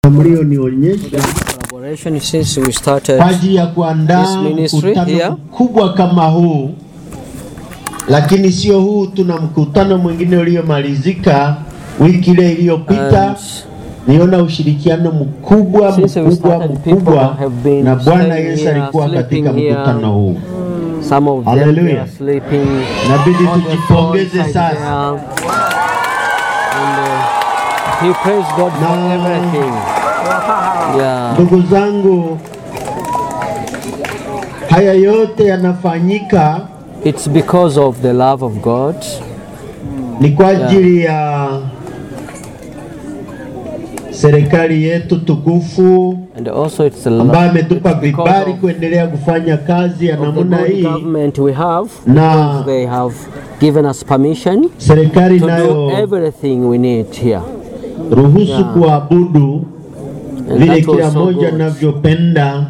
mlionionyesha collaboration since we started kwa ajili ya kuandaa This ministry mkutano here. mkubwa kama huu, lakini sio huu. Tuna mkutano mwingine uliomalizika wiki ile iliyopita. And Niona ushirikiano mkubwa Since we mkubwa started, people mkubwa, have been na Bwana staying Yesu here, alikuwa katika sleeping here. mkutano huu. some of them they Hallelujah. are sleeping Inabidi on the tujipongeze floor inside sasa. there. And uh, he praised God for Na- everything. Yeah. Ndugu zangu, haya yote yanafanyika It's because of the love of God. ni kwa ajili ya serikali yetu tukufu And also it's the love ambayo ametupa it's because vibali of, kuendelea kufanya kazi ya of the namna good hii, government we have. na They have given us permission serikali to do nayo everything we need here. ruhusu Yeah. kuabudu And vile that was kila so mmoja good. anavyopenda,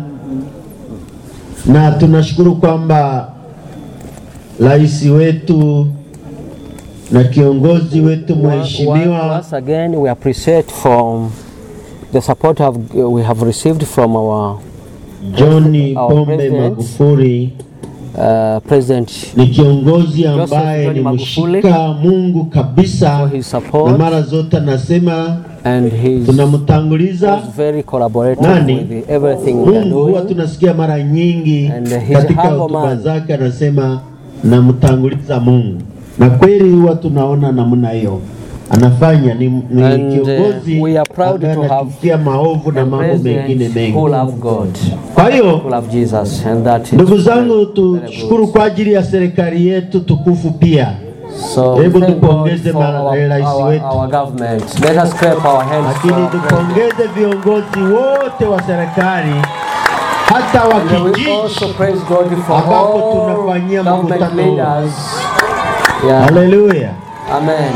na tunashukuru kwamba rais wetu na kiongozi wetu mheshimiwa Once again, we appreciate from the support have, we have received from our John our Pombe president, Magufuli uh, President ni kiongozi Joseph ambaye John ni Magufuli mshika Mungu kabisa, for his na support mara zote anasema and his tunamtanguliza was very collaborative Nani? with everything we are Mungu. Huwa doing. tunasikia mara nyingi And his katika humble hotuba man. zake anasema namtanguliza Mungu, na kweli huwa tunaona namna hiyo anafanya. Ni, ni And, uh, kiongozi we are proud ambaye to have anachukia maovu na A mambo mengine president mengi. who love God, Kwa hiyo who love Jesus, and that is ndugu zangu, very- very tushukuru good. kwa ajili ya serikali yetu tukufu pia So we Hebu thank God tupongeze for ma- our, rais our, wetu. our government. Let us clap our hands. for lakini our president. tupongeze viongozi wote wa serikali hata wa And we kijiji. also praise God for ambapo all tunafanyia government mkutano huu. leaders. Yeah. Haleluya! Amen.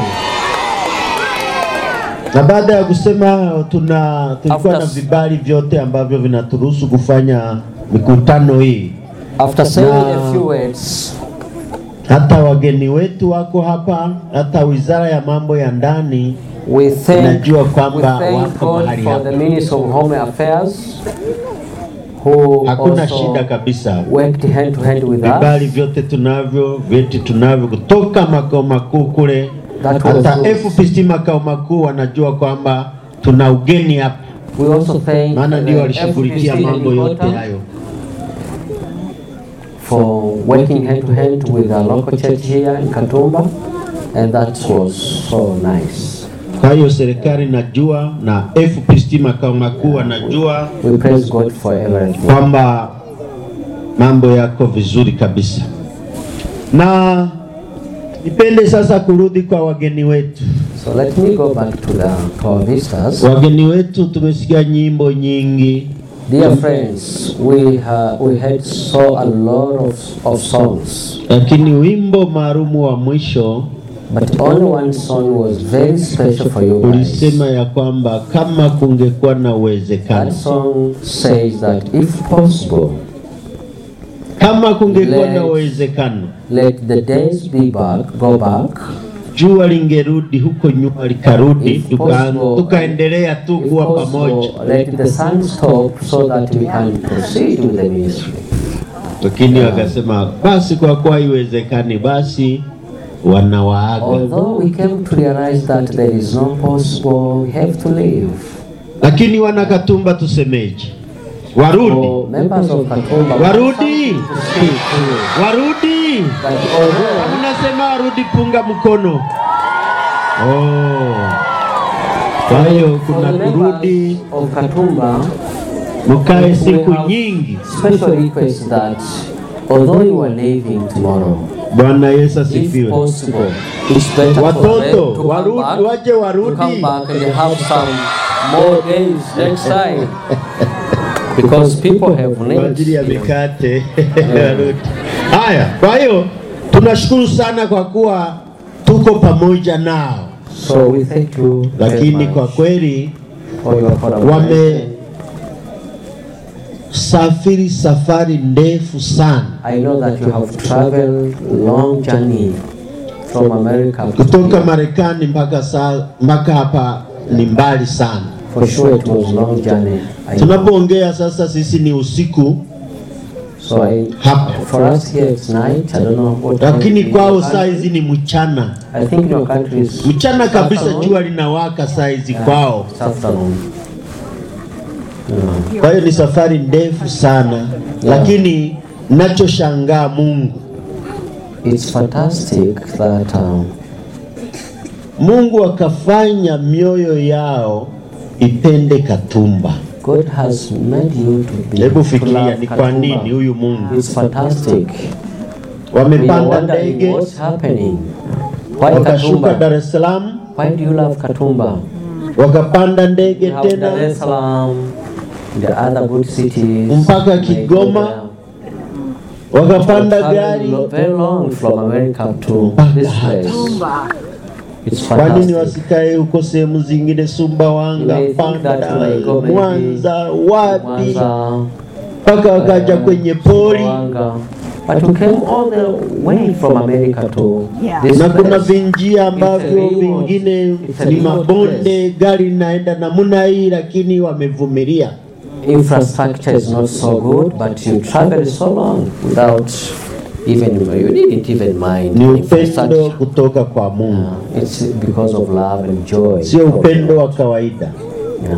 Na baada ya kusema hayo, tuna tulikuwa After- na vibali vyote ambavyo vinaturuhusu kufanya mikutano hii. After saying Na- a few words, Hata wageni wetu wako hapa, hata wizara ya mambo ya ndani we thank, Najua we kwamba thank wako God mahali for hapa. the Minister of Home Affairs who hakuna shida also kabisa. worked hand to hand with Vibali us. vyote tunavyo, vyeti tunavyo kutoka makao makuu kule, That was hata good. FPC makao makuu wanajua kwamba tuna ugeni hapa, We also thank maana ndio the walishughulikia FPC mambo yote headquarter hayo. for working hand to hand with our local church here in Katumba, and that was so nice. Kwa hiyo serikali najua na FPC makao makuu wanajua We praise God for everything. kwamba mambo yako vizuri kabisa, na nipende sasa kurudi kwa wageni wetu. So let me go back to the to our visitors. Wageni wetu, tumesikia nyimbo nyingi, Dear friends, we ha- we had so a lot of, of songs, lakini wimbo maalumu wa mwisho but only one song was very special for you guys. ulisema ya kwamba kama kungekuwa na That uwezekano, song says that if possible, kama kungekuwa na Let- uwezekano, let the days be back, go back. jua lingerudi huko nyuma likarudi, If tuka, possible, tukaendelea tu If kuwa pamoja. possible, let the sun stop so that we can proceed with the ministry. Lakini wakasema basi, kwa kuwa haiwezekani, basi wanawaaga. Although we came to realize that there is no possible, we have to leave. Lakini wanakatumba tusemeje? Warudi, For members of Katumba, warudi, to speak to you. warudi. That although Unasema warudi, punga mkono. Oh. Kwa hiyo for kuna the kurudi, members of Katumba, mkae we siku have nyingi. special request that although you are leaving tomorrow, Bwana Yesu if asifiwe. possible, it's better for them Watoto to come warudi, back, waje to warudi. come back and have some more days next time. Because people have kwa ajili ya needs. mikate warudi. Haya, kwa hiyo tunashukuru sana kwa kuwa tuko pamoja nao, So we thank you very lakini kwa much kweli for your collaboration. wamesafiri safari ndefu sana I know that you have traveled long journey from America to kutoka here. Marekani mpaka saa mpaka hapa ni mbali sana. For sure it was long journey. I know. Tunapoongea sasa, sisi ni usiku, So I, Hapa. for us here it's night. I don't know what. time lakini in kwao your saa country. hizi ni mchana, I think in your country is mchana kabisa, afternoon. jua linawaka saa hizi kwao. It's afternoon. Yeah. Kwa hiyo ni safari ndefu sana, lakini nachoshangaa Mungu, It's fantastic that um, Mungu akafanya mioyo yao ipende Katumba. God has made you to be. Hebu to fikiria love ni kwa Katumba. nini huyu Mungu. It's fantastic. We are Wamepanda wondering ndege what's happening. Why wakashuka Katumba? Dar es Salaam, Why do you love Katumba? wakapanda ndege You have Dar tena es Salaam, the other good cities. Mpaka May go Kigoma, there. wakapanda Travel gari. lo- very long from America to this place. It's Kwa nini fantastic. wasikae huko sehemu zingine, Sumbawanga, You may think that Panda, you may go maybe Mwanza, wapi, Mwanza, mpaka wakaja uh, kwenye pori Sumbawanga. But you came all the way from America to Yeah. this na kuna place. vinjia ambavyo It's a remote- vingine it's a ni remote mabonde, gari linaenda namna hii, lakini wamevumilia. infrastructure is not so good, but you traveled so long without even you didn't even mind Ni upendo infrastructure. kutoka kwa Mungu, Uh, it's because of love and joy. sio upendo wa kawaida. Yeah.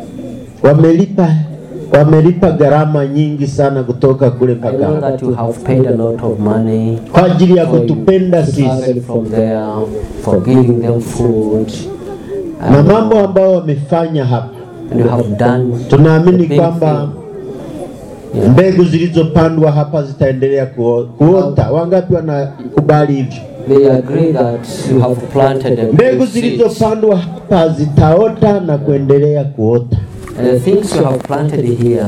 Wamelipa wamelipa gharama nyingi sana kutoka kule I know mpaka hapa that you have paid a lot of money kwa ajili ya for you kutupenda to sisi travel from there, for giving them food. na And, mambo ambayo wamefanya hapa. and you have done Tunaamini the big kwamba thing. Yeah. mbegu zilizopandwa hapa zitaendelea kuo- kuota. Wangapi wanakubali hivyo? They agree that you have planted a Mbegu good seed. zilizopandwa hapa zitaota na kuendelea kuota. And the things you have planted here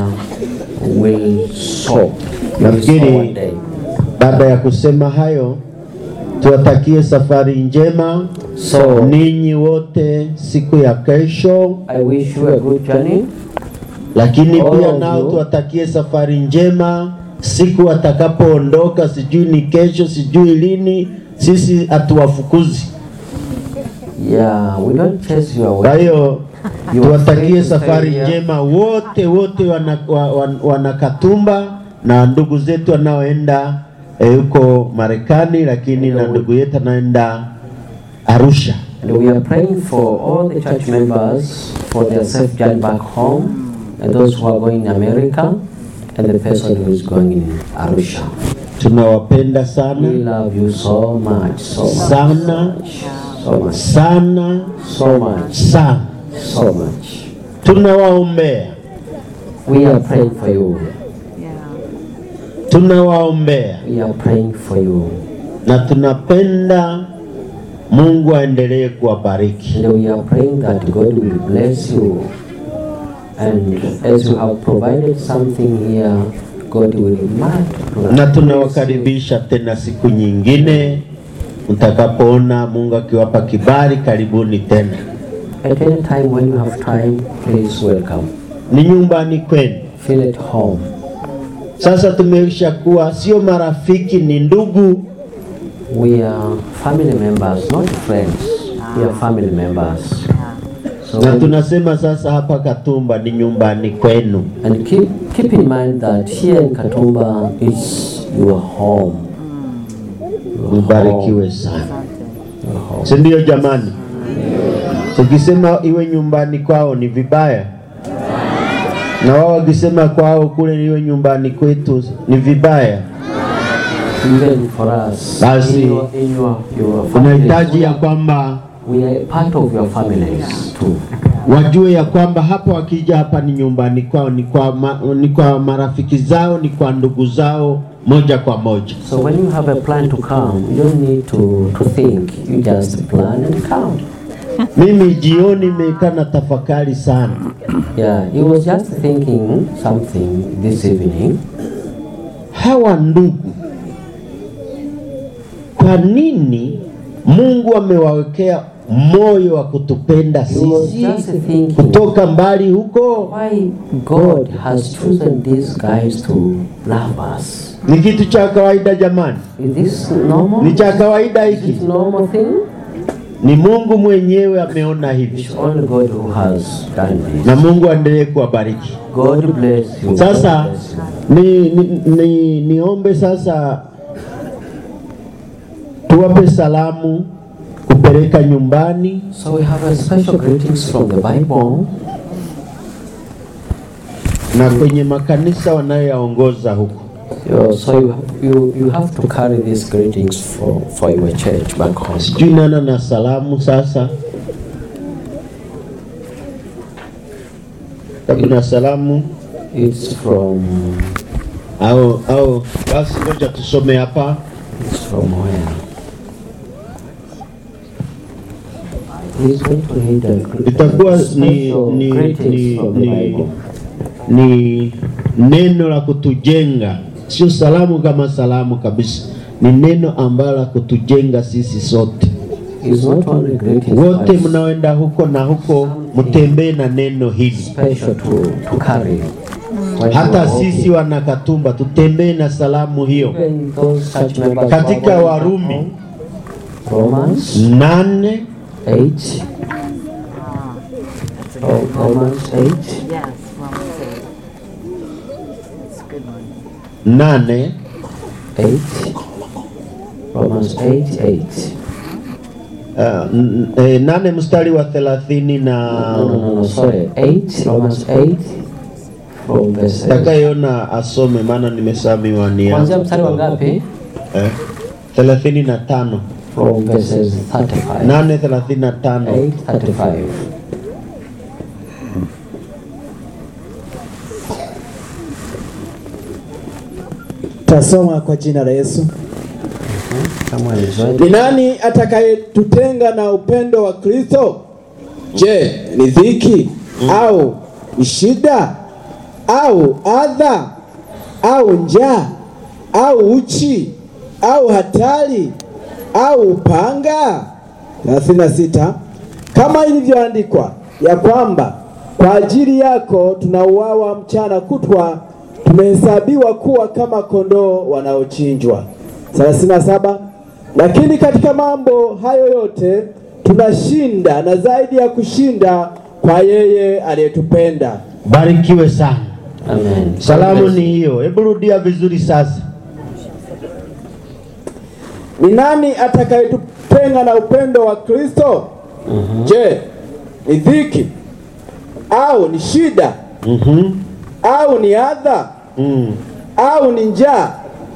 will sow. You will Nafikiri- sow one day. Baada ya kusema hayo, tuwatakie safari njema So ninyi wote siku ya kesho, I wish you a good journey. lakini All pia of nao you. tuwatakie safari njema siku watakapoondoka, sijui ni kesho, sijui lini. Sisi hatuwafukuzi. Yeah, we don't chase you Kwa away. hiyo You are free tuwatakie to stay safari here. njema wote wote wana, wa- wa- wanakatumba na ndugu zetu wanaoenda eh, huko Marekani, lakini na ndugu yetu anaenda Arusha. And we are praying for all the church members for their safe journey back home, and those who are going in America, and the person who is going in Arusha. Tunawapenda We sana love you so much, so much, sana so much, sana so much, sana, so much. tunawaombea We are praying for you. tunawaombea We are praying for you. na tunapenda Mungu aendelee kuwabariki. And we are praying that God will bless you. And as you have provided something here, God will multiply. na tunawakaribisha tena siku nyingine mtakapoona Mungu akiwapa kibali, karibuni tena. At any time when you have time, please welcome. Ni nyumbani kwenu. Feel at home. Sasa tumeisha kuwa sio marafiki, ni ndugu. We are family members, not friends. We are family members. So Na when- tunasema sasa hapa Katumba ni nyumbani kwenu. and keep keep in mind that here in Katumba is your home. Your Mbarikiwe home. sana, Your home. si ndio jamani? Tukisema iwe nyumbani kwao ni vibaya, na wao wakisema kwao kule iwe nyumbani kwetu ni vibaya. Even for us, Basi, in your, in your, your Tunahitaji families, ya kwamba we are part of your families too. wajue ya kwamba hapa wakija hapa ni nyumbani kwao, ni kwa, ma, ni kwa marafiki zao, ni kwa ndugu zao moja kwa moja. So when you have a plan to come, you don't need to, to think. You just plan and come. Mimi jioni nimekaa na tafakari sana, Yeah, he was just thinking something this evening. hawa ndugu, kwa nini Mungu amewawekea moyo wa kutupenda He was sisi just thinking kutoka mbali huko? why God has chosen these guys to love us. Ni kitu cha kawaida jamani, Is this normal? ni cha kawaida Is hiki. this normal thing? Ni Mungu mwenyewe ameona hivi, It's only God who has done this. na Mungu aendelee kuwabariki. God bless you. Sasa God bless you. ni, ni, ni, niombe sasa tuwape salamu kupeleka nyumbani, So we have a special greetings from the Bible na kwenye makanisa wanayoyaongoza huko. You- so you, you, you have to carry these greetings for, for your church back home. Sijui nana na salamu sasa, kuna salamu It's from au au, basi ngoja tusome hapa. it's from where? He's going to read a gr- Itakuwa ni, special ni, greetings ni, from the ni, Bible. ni neno la kutujenga, sio salamu kama salamu kabisa, ni neno ambalo la kutujenga sisi sote It's not only greetings, wote but mnaoenda huko na huko, mtembee na neno hili. special to, to carry. When you Hata are walking. sisi wanakatumba tutembee na salamu hiyo. Even those church members Katika Warumi Romans nane 8 Ro- Romans 8 Yes, Romans 8. It's a good one. nane 8 Romans 8 8 uh, n- eh, nane mstari wa thelathini na No, no, no, no, sorry. 8, Romans 8, from verse 8. takayeona asome, maana nimesamiwa ni Kuanzia mstari wa ngapi? eh, thelathini na tano From verses 35. nane thelathini na tano 8, 35. Tasoma kwa jina la Yesu. Kama alizoea. Ni nani atakayetutenga na upendo wa Kristo? Je, ni dhiki au ni shida au adha au njaa au uchi au hatari au upanga? 36 Kama ilivyoandikwa ya kwamba kwa ajili yako tunauawa mchana kutwa, tumehesabiwa kuwa kama kondoo wanaochinjwa. 37 Lakini katika mambo hayo yote tunashinda na zaidi ya kushinda kwa yeye aliyetupenda. Barikiwe sana. Amen. Salamu ni hiyo. Hebu rudia vizuri sasa. Ni nani atakayetutenga na upendo wa Kristo? Je, ni dhiki au ni shida Mhm. au ni adha Mm. au ni njaa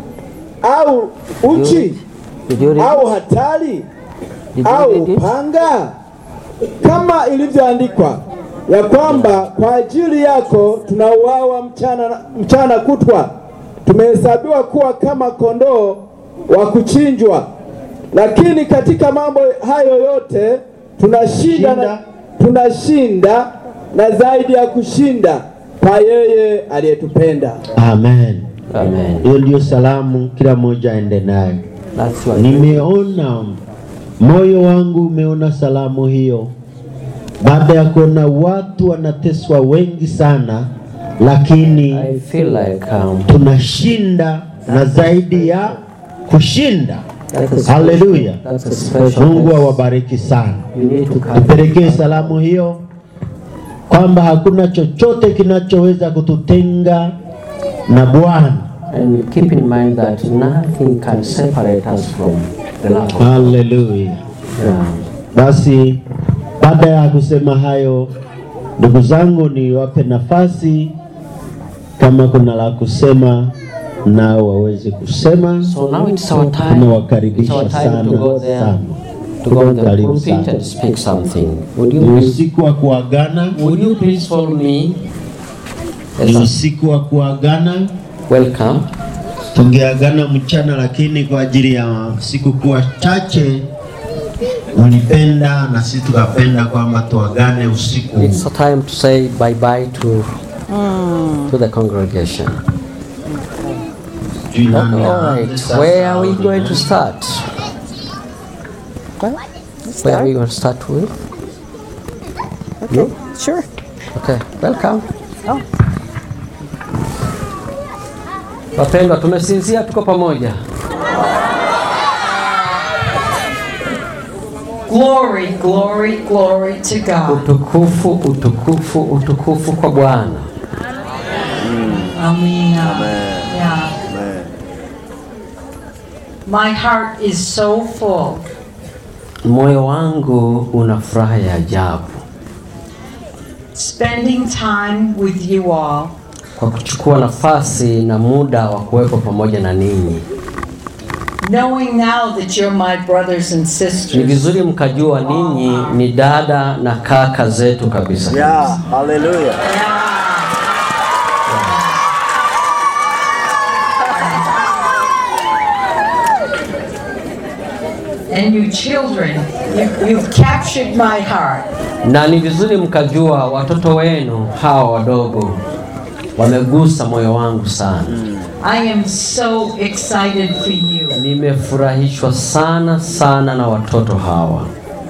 au uchi Did you read? au hatari Did you au read it? upanga, kama ilivyoandikwa ya kwamba kwa ajili yako tunauawa mchana, mchana kutwa, tumehesabiwa kuwa kama kondoo wa kuchinjwa. Lakini katika mambo hayo yote tunashinda na, tunashinda na zaidi ya kushinda kwa yeye aliyetupenda. Amen. Amen. Hiyo ndio salamu, kila mmoja aende nayo. That's what Nimeona moyo wangu umeona salamu hiyo, baada ya kuona watu wanateswa wengi sana, lakini I feel like um, tunashinda na zaidi ya kushinda. that's a special, Haleluya! that's a special Mungu message. awabariki sana. You need to carry. Tupelekee salamu hiyo kwamba hakuna chochote kinachoweza kututenga na Bwana. And keep in mind that nothing can separate us from the love of God. Haleluya! Yeah. Basi baada ya kusema hayo, ndugu zangu, niwape nafasi kama kuna la kusema, nao waweze kusema. So now it's our time. Tunawakaribisha It's our time to sana go there, sana. to go on the Karibu pulpit sana. and speak something. Would you Ni please, usiku wa kuagana, would you please follow me? ni Yes, sir. usiku wa kuagana. Welcome. Tungeagana mchana, lakini kwa ajili ya siku kuwa chache ulipenda na sisi tukapenda kwamba tuagane usiku. It's a time to say bye bye to to the congregation. Sijui nani All aanze right. sasa Where are we au going to nani? start? Well, let's Where are we start. going to start with? Okay, sure. Okay, welcome. Oh. Wapendwa, tumesinzia, tuko pamoja. Glory, glory, glory to God. Utukufu, utukufu, utukufu kwa Bwana. Amina. Yeah. My heart is so full. Moyo wangu una furaha ya ajabu Spending time with you all. kwa kuchukua nafasi na muda wa kuwepo pamoja na ninyi. Knowing now that you're my brothers and Ni sisters. vizuri mkajua ninyi ni dada na kaka zetu kabisa. Yeah, hallelujah. And you children, you, you've captured my heart. Na ni vizuri mkajua watoto wenu hawa wadogo wamegusa moyo wangu sana. I am so excited for you. Nimefurahishwa sana sana na watoto hawa.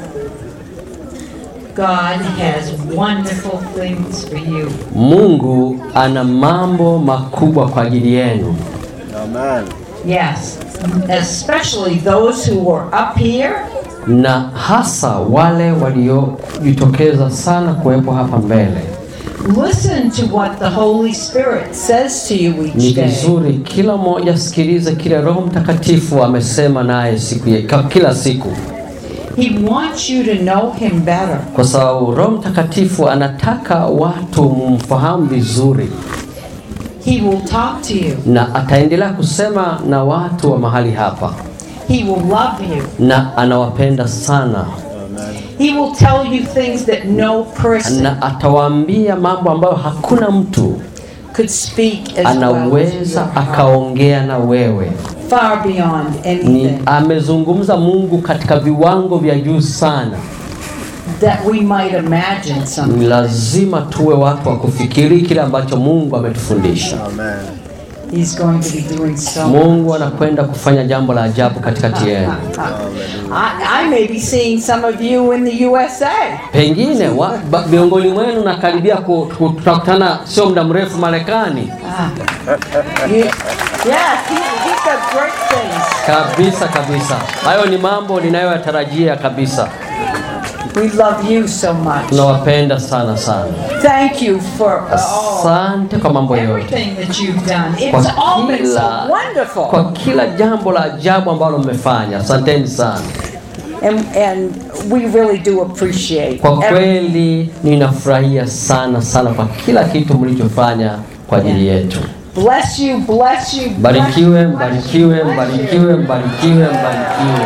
God has wonderful things for you. Mungu ana mambo makubwa kwa ajili yenu, Amen. Yes, especially those who were up here na hasa wale waliojitokeza sana kuwepo hapa mbele. Listen to what the Holy Spirit says to you Ni each day. vizuri kila mmoja sikilize kile Roho Mtakatifu amesema naye siku ya, ka- kila siku, He wants you to know Him better. kwa sababu Roho Mtakatifu anataka watu mumfahamu vizuri, He will talk to you. na ataendelea kusema na watu wa mahali hapa, He will love you. na anawapenda sana, He will tell you things that no person na atawaambia mambo ambayo hakuna mtu could speak as well as you. anaweza akaongea na wewe. Far beyond Ni anything amezungumza Mungu katika viwango vya juu sana. that we might imagine Ni something. lazima tuwe watu wa kufikiri kile ambacho Mungu ametufundisha. Amen. He's going to be doing so Mungu anakwenda kufanya jambo la ajabu katikati yenu. I, I may be seeing some of you in the USA. Pengine wa- ba- miongoni mwenu nakaribia ku- ku- tutakutana sio muda mrefu Marekani. Ah. You, yes, he, he's got great things. Kabisa kabisa, hayo ni mambo ninayoyatarajia kabisa. We love you so much. Tunawapenda sana sana. Thank you for all, Asante kwa mambo yote, everything that you've done. kwa It's all been so kila, wonderful. kwa kila jambo la ajabu ambalo mmefanya. Asanteni sana. And, and we really do appreciate Kwa everything. kweli ninafurahia sana sana kwa kila kitu mlichofanya kwa ajili yetu. Bless you, bless you, bless Mbarikiwe, you, mbarikiwe, bless you. mbarikiwe, mbarikiwe, mbarikiwe.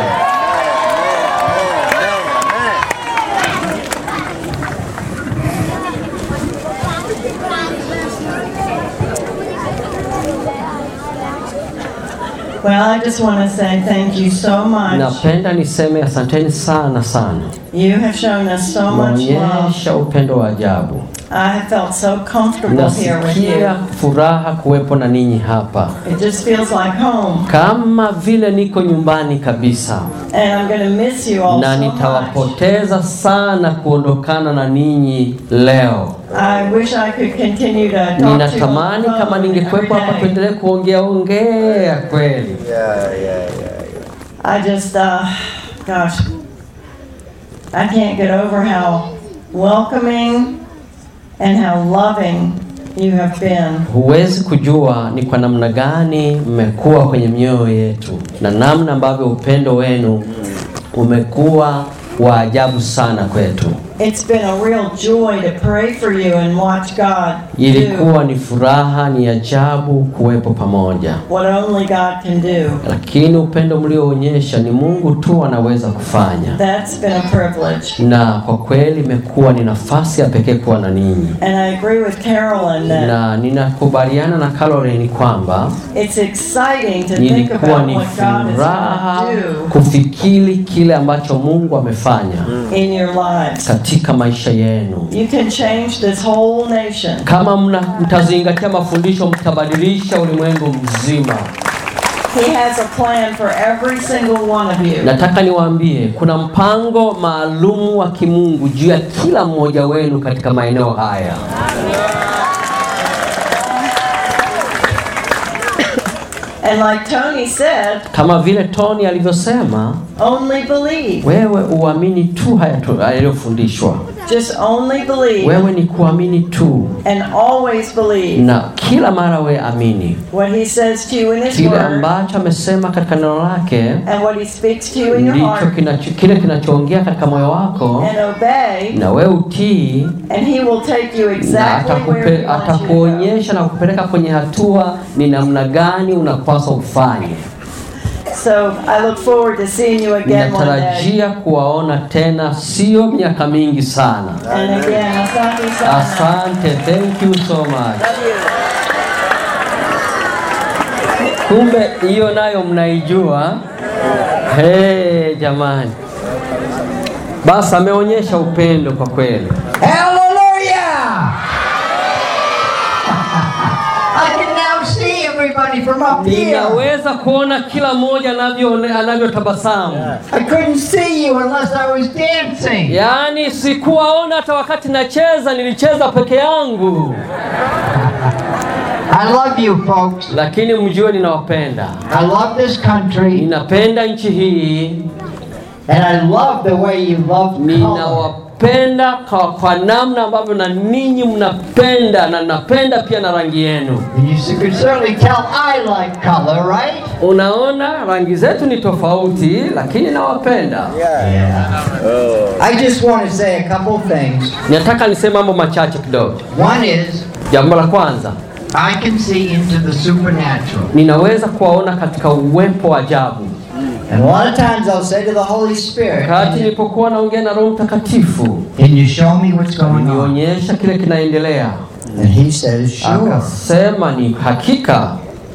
Well, I just want to say thank you so much. Napenda niseme asanteni sana sana, You have shown us so much love. naonyesha upendo wa ajabu. I have felt so comfortable here with Nasikia you. furaha kuwepo na ninyi hapa, It just feels like home. kama vile niko nyumbani kabisa, And I'm going to miss you all na so much. nitawapoteza sana kuondokana na ninyi leo. I wish I could continue to talk to you. Ninatamani on the kama phone ningekuwepo every hapa day. tuendelee kuongea ongea kweli. Yeah, yeah, yeah, yeah. I just, uh, gosh, I can't get over how welcoming and how loving you have been. Huwezi kujua ni kwa namna gani mmekuwa kwenye mioyo yetu na namna ambavyo upendo wenu umekuwa wa ajabu sana kwetu. It's been a real joy to pray for you and watch God do Ilikuwa ni furaha, ni ajabu kuwepo pamoja, what only God can do. lakini upendo mlioonyesha ni Mungu tu anaweza kufanya, That's been a privilege. na kwa kweli imekuwa ni nafasi ya pekee kuwa na ninyi, And I agree with Carolyn that na ninakubaliana na Caroline kwamba it's exciting to think ilikuwa about ni what God is furaha going to do kufikiri kile ambacho Mungu amefanya in your lives. katika maisha yenu. You can change this whole nation. Kama mna, mtazingatia mafundisho, mtabadilisha ulimwengu mzima. He has a plan for every single one of you. Nataka niwaambie kuna mpango maalum wa kimungu juu ya kila mmoja wenu katika maeneo haya. And like Tony said, kama vile Tony alivyosema, only believe. wewe uamini tu haya tu- yaliyofundishwa. Just only believe Wewe ni kuamini tu, and always believe na kila mara we amini what he says to you in his kile word ambacho amesema katika neno lake, and what he speaks to you in your ndicho heart kinacho, kile kinachoongea katika moyo wako, and obey na wewe utii, and he will take you na exactly where atakupe, he wants you to go. atakuonyesha na kukupeleka kwenye hatua ni namna gani unapaswa ufanye. So I look forward to seeing you again one day. Ninatarajia kuwaona tena, sio miaka mingi sana. And again, asante sana. Asante, thank you so much. Love you. Kumbe hiyo nayo mnaijua. Hey, jamani, basi ameonyesha upendo kwa kweli. Hallelujah! I can now see everybody from up here. Ninaweza kuona kila mmoja anavyo anavyotabasamu. I couldn't see you unless I was dancing. Yaani sikuwaona hata wakati nacheza, nilicheza peke yangu, I love you folks. lakini mjue ninawapenda. I love this country Ninapenda nchi hii, and I love the way you love color. ninawapenda kwa, kwa namna ambavyo na ninyi mnapenda, na napenda pia na rangi yenu. And you could certainly tell I like color, right? Unaona, rangi zetu ni tofauti, lakini nawapenda. I just want to say a couple things. Nataka niseme mambo machache kidogo. One is Jambo la kwanza, I can see into the supernatural. ninaweza kuwaona katika uwepo wa ajabu. And a lot of times I'll say to the Holy Spirit, Wakati nilipokuwa naongea na Roho Mtakatifu, Can you show me what's going on? nionyesha kile kinaendelea. And he says, Sure. Akasema ni hakika.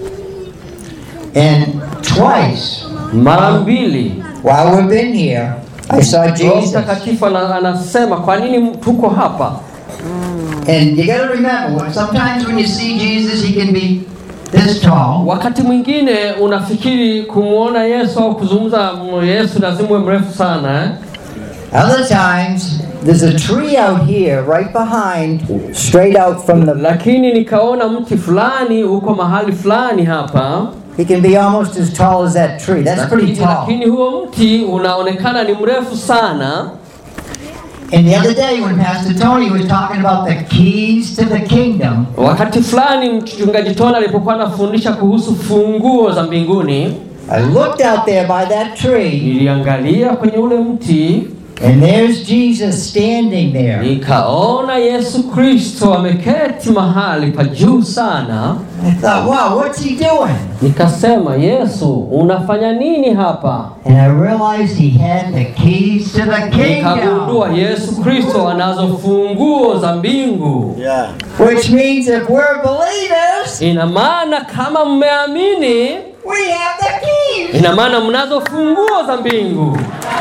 And twice Mara mbili while we've been here, I saw Roho Jesus. Mtakatifu ana- anasema kwa nini tuko hapa? And you got to remember, sometimes when you see Jesus, he can be this tall. Wakati mwingine unafikiri kumwona Yesu au kuzungumza m- Yesu lazima uwe mrefu sana eh? Other times, there's a tree out here right behind, straight out from the. Lakini nikaona mti fulani uko mahali fulani hapa He can be almost as tall as that tree. That's pretty lakini, tall. lakini huo mti unaonekana ni mrefu sana. And the other day, when Pastor Tony was talking about the keys to the kingdom, Wakati fulani mchungaji Tona alipokuwa anafundisha kuhusu funguo za mbinguni, I looked out there by that tree, niliangalia kwenye ule mti and there's Jesus standing there. nikaona Yesu Kristo ameketi mahali pa juu sana. I thought, wow, what's he doing? Nikasema, Yesu unafanya nini hapa? And I realized he had the keys to the kingdom, Nikagundua Yesu Kristo anazo funguo za mbingu. Yeah. which means if we're believers, Ina maana kama mmeamini, we have the keys. ina maana mnazo funguo za mbingu.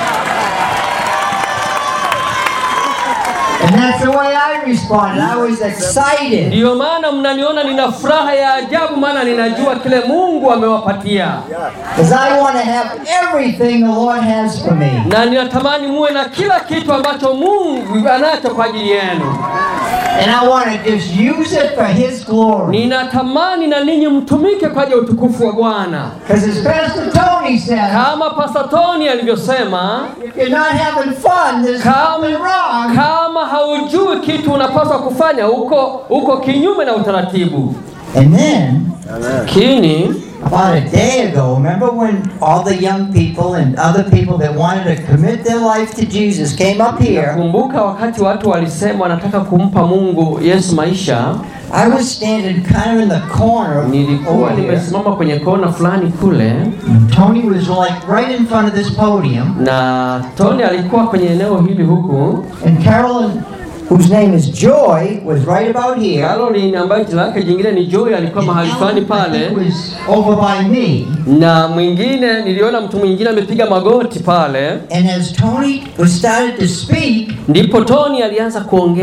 And that's the way I responded. I was excited. Ndiyo maana mnaniona nina furaha ya ajabu, maana ninajua kile Mungu amewapatia, Because I want to have everything the Lord has for me. na ninatamani muwe na kila kitu ambacho Mungu anacho kwa ajili yenu. And I want to just use it for His glory. Ninatamani na ninyi mtumike kwa ajili ya utukufu wa Bwana, Because as Pastor Tony said, kama Pastor Tony alivyosema, if you're not having fun, there's kama, something wrong. kama haujui kitu unapaswa kufanya, uko uko kinyume na utaratibu. And then, Lakini about a day ago, remember when all the young people and other people that wanted to commit their life to Jesus came up here? kumbuka wakati watu walisema wanataka kumpa Mungu Yesu maisha, I was standing kind of in the corner nilikuwa over here. nimesimama kwenye kona fulani kule, And Tony was like right in front of this podium. na Tony alikuwa kwenye eneo hili huku, And Carolyn, whose name is Joy, was right about here. Caroline ambaye jina lake jingine ni Joy alikuwa mahali fulani Alan, I think, pale, was over by me. na mwingine niliona mtu mwingine amepiga magoti pale, And as Tony was started to speak, ndipo Tony alianza kuongea.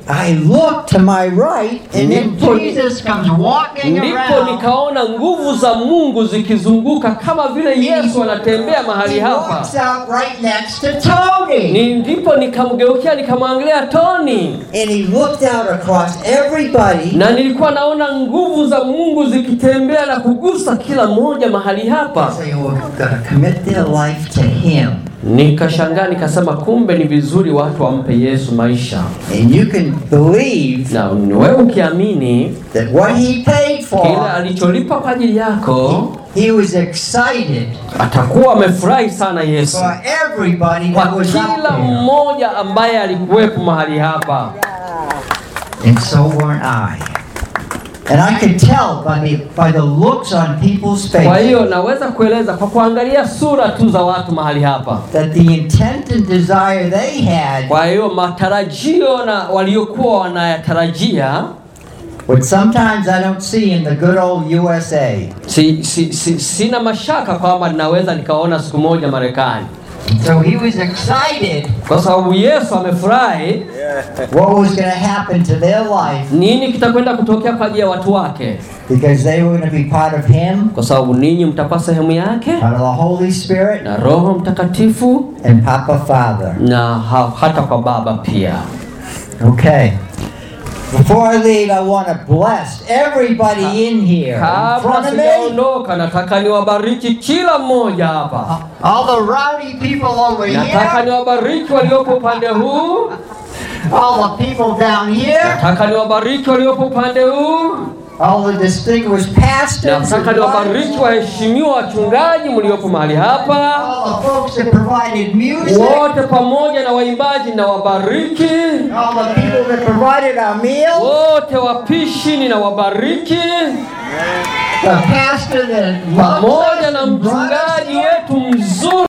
I look to my right, and then Ndipo- Jesus comes walking ndipo around. nikaona nguvu za Mungu zikizunguka kama vile Yesu anatembea mahali He hapa. walks out right next to Tony. Ni ndipo nikamgeukia nikamwangalia Tony, And he looked out across everybody. na nilikuwa naona nguvu za Mungu zikitembea na kugusa kila mmoja mahali hapa. They were going to commit their life to him. Nikashangaa nikasema, kumbe ni vizuri watu wampe Yesu maisha, And you can believe na wewe ukiamini that what he paid kile for, alicholipa kwa ajili yako, he was excited atakuwa amefurahi sana Yesu for everybody kwa that was kila out there. mmoja ambaye alikuwepo mahali hapa. And so weren't I. And I could tell by the, by the looks on people's Kwa faces hiyo naweza kueleza kwa kuangalia sura tu za watu mahali hapa. that the intent and desire they had Kwa hiyo matarajio na waliokuwa wanayatarajia But sometimes I don't see in the good old USA. si, si, si, sina mashaka kwamba ninaweza nikaona siku moja Marekani, So he was excited kwa sababu Yesu amefurahi what was going to happen to their life nini kitakwenda kutokea kwa ajili ya watu wake, because they were going to be part of him, kwa sababu ninyi mtakuwa sehemu yake part of the Holy Spirit, na Roho Mtakatifu and Papa Father. na ha, hata kwa Baba pia. Okay. Before I leave, I want to bless everybody in here. In Kabla front of me, sijaondoka, nataka niwabariki kila mmoja hapa. all the rowdy people over Nataka here, niwabariki waliopo upande huu, all the people down here, nataka niwabariki waliopo upande huu, all the distinguished pastors, and nataka niwabariki wives, waheshimiwa wachungaji mliopo mahali hapa, all the folks that provided music, wote pamoja na waimbaji na wabariki, all the people that provided our meals, wote wapishi ninawabariki, the pastor that loves pamoja us na and brought us mchungaji here. wetu mzuri